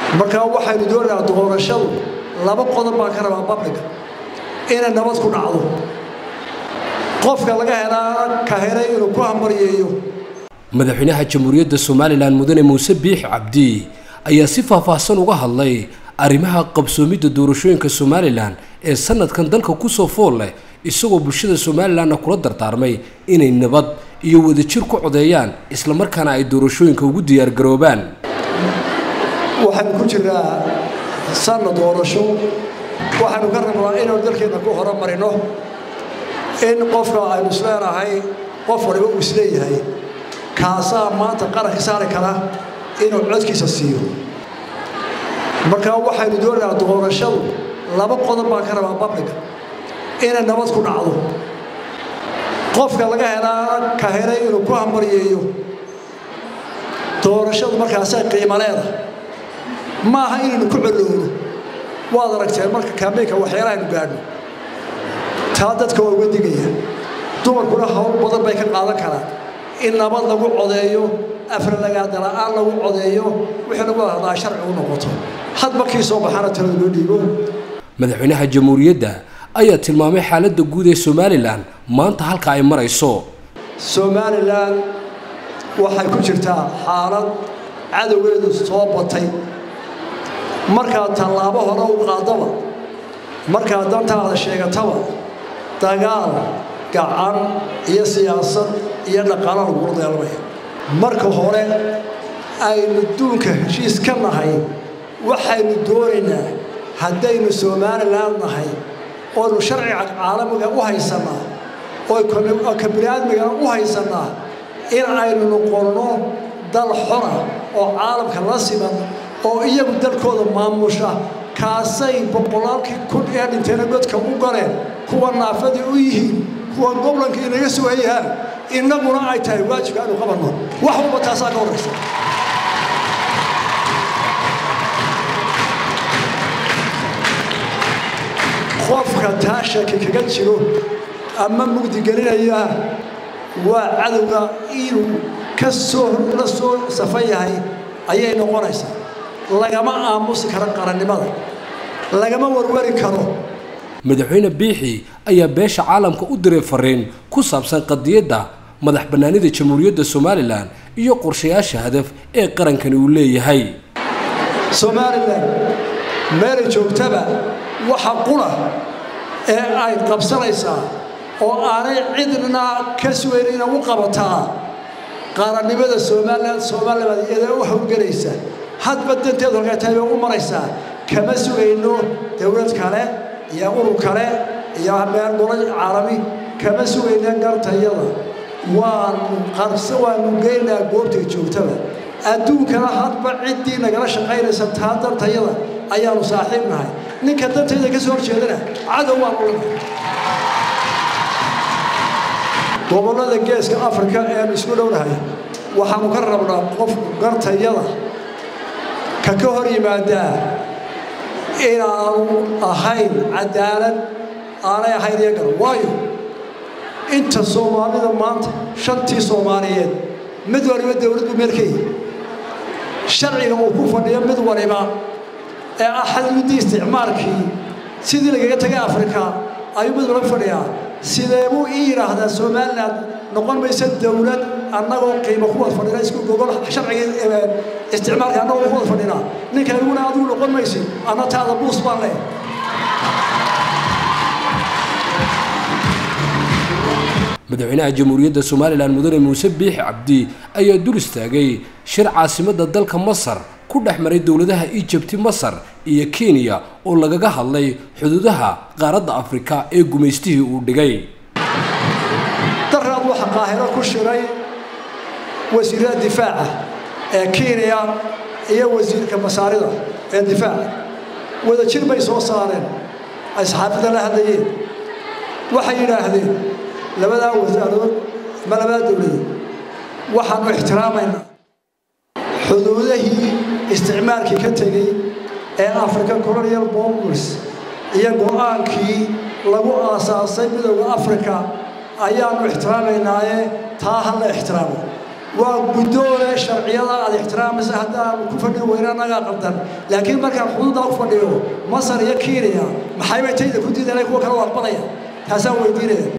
markaa waxaynu doonaynaa doorashadu laba qodob baan ka rabaa babliga inay nabad ku dhacdo qofka laga helaa ka helay inuu ku hambaryeeyo madaxweynaha jamhuuriyadda somalilan mudane muuse biix cabdi ayaa si faahfaahsan uga hadlay arrimaha qabsoomidda doorashooyinka somalilan ee sanadkan dalka kusoo fool leh isagoo bulshada somalilanna kula dardaarmay inay nabad iyo wadajir ku codeeyaan islamarkaana ay doorashooyinka ugu diyaargaroobaan waxaynu ku jiraa sanna doorasho waxaynu ka rabnaa inaynu dalkeenna ku horumarino in qofka aynu isleenahay qof waliba uu isleeyahay kaasaa maanta qaranka saari kara inuu codkiisa siiyo markaa waxaynu doonaynaa doorashadu laba qodob baan ka rabaa babliga inay nabad ku dhacdo qofka laga helaa ka helay inuu ku hambaryeeyo doorashadu markaasay qiimo leedahay maaha inaynu ku colowno waad aragteen marka kaambeynka waxyaalahaaynu gaadhno taa dadka waa uga digaya dumarkuna hawl badan bay ka qaadan karaan in nabad lagu codeeyo afralagaadala-aan lagu codeeyo wixii lagu hadlaa sharci u noqoto hadba kii soo baxaana talada loo dhiibo madaxweynaha jamhuuriyadda ayaa tilmaamay xaaladda guud ee somalilan maanta halka ay marayso somalilan waxay ku jirtaa xaalad cadowgeedu soo batay markaad tallaabo hore u qaadaba markaad dantaada sheegataba dagaal gacan iyo siyaasad iyo dhaqaalo lagula dagaalamaya marka hore aynu duunka heshiis ka nahay waxaynu doonaynaa haddaynu somalilan nahay oonu sharciga caalamiga u haysannaa oo ka biniaadmigana u haysannaa in aynu noqonno dal xora oo caalamka la siman oo iyagu dalkooda maamusha kaasay boqolaalkii kun ee dhinteena godka u galeen kuwa naafadii u yihiin kuwa goblanka inaga sugayaan innaguna ay tahay waajibka aanu qabanno wax walba taasaa ka horraysa qofka taa shaki kaga jiro ama mugdigelinaya waa cadowga inuu ka soo la soo safan yahay ayay noqonaysaa lagama aamusi karo qarannimada lagama warwari karo madaxweyne biixi ayaa beesha caalamka u diray fariin ku saabsan qadiyadda madax bannaanida jamhuuriyadda somalilan iyo qorshayaasha hadaf ee qarankani uu leeyahay somalilan meelay joogtaba waxa qura ee ay qabsanaysaa oo aanay cidna ka sugayn inay u qabataa qarannimada somalilan somalilan iyada u hawgelaysa hadba danteedu halkaa tahay bay u maraysaa kama sugayno dowlad kale iyo urur kale iyo meel golo caalami kama sugayna gartayada waanu qarse waanu geynaa goobtay joogtaba adduunkana hadba ciddii nagala shaqaynaysa taa dantayada ayaanu saaxiib nahay ninka dantayda ka soo horjeedana cadow waanu lanahay gobollada geeska afrika eanu isku dhownahay waxaanu ka rabnaa qof gartayada ka ka hor yimaadaa inaanu ahayn cadaalad aanay ahayn iyagan waayo inta soomaalida maanta shantii soomaaliyeed mid waliba dowladdu meel ka yihi sharciga uu ku fadhiyo mid waliba ee ah xadguddii isticmaalkii sidii lagaga tagay afrika ayuu mid waliba fadhiyaa sidee buu ii yidhaahdaa somalilan noqon maysa dowlad annagoo qiimo ku wad fadhina isku gogol sharcigii isticmaalka annagoo ku wad fadhinaa ninka iguna adigu noqon maysid anna taada buus baan leh madaxweynaha jamhuuriyadda somalilan mudane muuse biixi cabdi ayaa dul istaagay shir caasimadda dalka masar ku dhex maray dowladaha ijabti masar iyo kenya oo lagaga hadlay xuduudaha qaaradda afrika ee gumaystihii uu dhigay daraad waxa qaahiro ku shiray wasiirada difaaca ee kenya iyo wasiirka masaarida ee difaaca wadajir bay soo saareen ay saxaafadda la hadlayeen waxay yidhaahdeen labadaa wasaarood ama labadaa dowladood waxaanu ixtiraamaynaa xuduudahii isticmaalkii ka tegey ee african colonial bombers iyo go-aankii lagu aasaasay midowda africa ayaannu ixtiraamaynaayee taa ha la ixtiraamo waa guddoole sharciyada aad ixtiraamaysa haddaan ku fadhin weyna annagaa qabdan laakiin markaan xuduuddaa u fadhiyo masar iyo kiiniya maxaybay tayda ku diidanay kuwa kale u aqbalaya taasaan weydiinaya